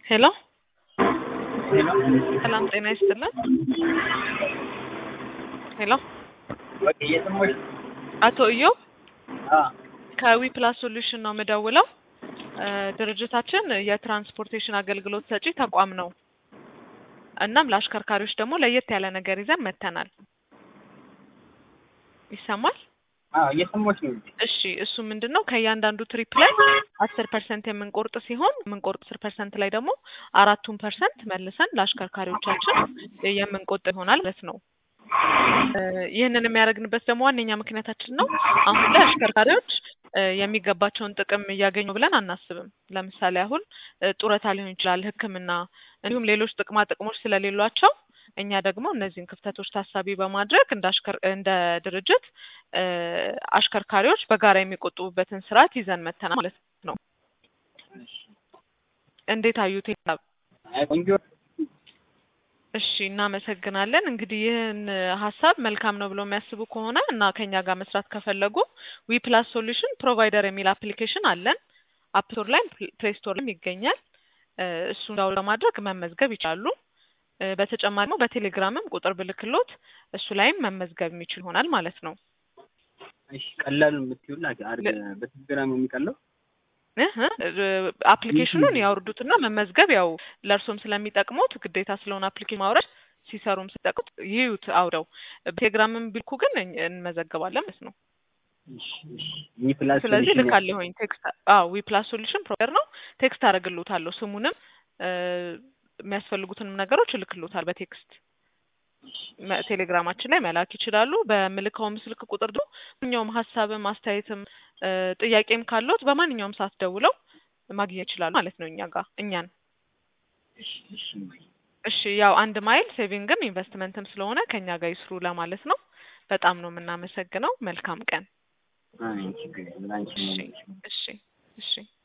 ሄሎ ሰላም ጤና ይስጥልን። ሄሎ አቶ እዮብ ከዊ ፕላስ ሶሉሽን ነው የምደውለው። እ ድርጅታችን የትራንስፖርቴሽን አገልግሎት ሰጪ ተቋም ነው። እናም ለአሽከርካሪዎች ደግሞ ለየት ያለ ነገር ይዘን መጥተናል። ይሰማል? እየሰማች ነው። እሺ እሱ ምንድን ነው ከእያንዳንዱ ትሪፕ ላይ አስር ፐርሰንት የምንቆርጥ ሲሆን የምንቆርጥ አስር ፐርሰንት ላይ ደግሞ አራቱን ፐርሰንት መልሰን ለአሽከርካሪዎቻችን የምንቆጥብ ይሆናል ማለት ነው። እ ይህንን የሚያደርግንበት ደግሞ ዋነኛ ምክንያታችን ነው አሁን ላይ አሽከርካሪዎች እ የሚገባቸውን ጥቅም እያገኙ ብለን አናስብም። ለምሳሌ አሁን እ ጡረታ ሊሆን ይችላል፣ ሕክምና እንዲሁም ሌሎች ጥቅማ ጥቅሞች ስለሌሏቸው እኛ ደግሞ እነዚህን ክፍተቶች ታሳቢ በማድረግ እንደ አሽከር እንደ ድርጅት እ አሽከርካሪዎች በጋራ የሚቆጥቡበትን ስርዓት ይዘን መተናል ማለት ነው። እንዴት አዩት? ይላል ቆንጆ እሺ እናመሰግናለን። እንግዲህ ይህን ሀሳብ መልካም ነው ብሎ የሚያስቡ ከሆነ እና ከኛ ጋር መስራት ከፈለጉ ዊ ፕላስ ሶሉሽን ፕሮቫይደር የሚል አፕሊኬሽን አለን። አፕ ስቶር ላይ ፕሌይ ስቶር ላይም ይገኛል። እ እሱን ዳውንሎድ በማድረግ መመዝገብ ይችላሉ። እ በተጨማሪ ደግሞ በቴሌግራምም ቁጥር ብልክሎት እሱ ላይም መመዝገብ የሚችል ይሆናል ማለት ነው። እሺ ቀላሉ የምትይውላ አድርገ በቴሌግራም የሚቀለው እህ እ አፕሊኬሽኑን ያወርዱትና መመዝገብ ያው ለእርሶም ስለሚጠቅሙት ግዴታ ስለሆነ አፕሊኬሽን ማውረድ ሲሰሩም ሲጠቅሙት ይዩት አውረው በቴሌግራምም ቢልኩ ግን እኝ- እንመዘገባለን ማለት ነው። ዊ ፕላስ ስለዚህ ሶሉሽን ልካለሁኝ ቴክስት አዎ ዊ ፕላስ ሶሉሽን ፕሮቫይደር ነው። ቴክስት አደርግልዎታለሁ ስሙንም እ የሚያስፈልጉትንም ነገሮች እልክልዎታል በቴክስት መ- ቴሌግራማችን ላይ መላክ ይችላሉ። በምልከውም ስልክ ቁጥር ደግሞ ማንኛውም ሀሳብም አስተያየትም እ ጥያቄም ካለዎት በማንኛውም ሰዓት ደውለው ማግኘት ይችላሉ ማለት ነው እኛ ጋር እኛን። እሺ ያው አንድ ማይል ሴቪንግም ኢንቨስትመንትም ስለሆነ ከኛ ጋር ይስሩ ለማለት ነው። በጣም ነው የምናመሰግነው። መልካም ቀን። አይ ችግር የለም ላንቺ እሺ ነው። እሺ እሺ